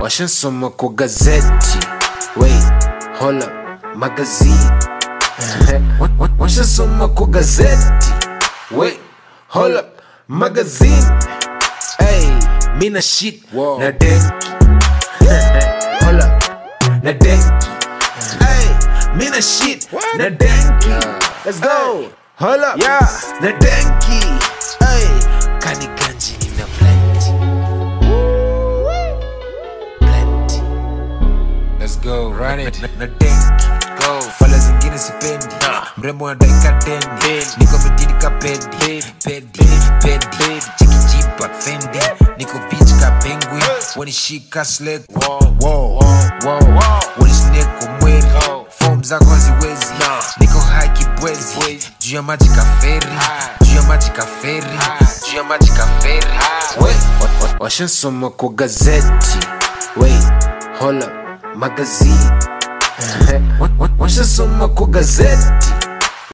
washansoma kwa gazeti wait hold up magazine Wa- wa- washasoma kwa gazeti wait hold up magazine hey mina shit na denki hold up na denki hey mina shit na denki let's go hold up yeah na denki hey kani ganji nina plenty plenty Let's go, run it. na, na denki Go. fala zingine sipendi mrembo anadaika tendi niko mitini ka pedi pedi pedi chikijipa fendi niko beach ka penguin wanishika slek wanisneko mweri fom zako haziwezi niko hai kibwezi juu ya maji ka feri juu ya maji ka feri juu ya maji ka feri washansoma kwa gazeti wait hold up magazine Wa- wa- washasoma kwa gazeti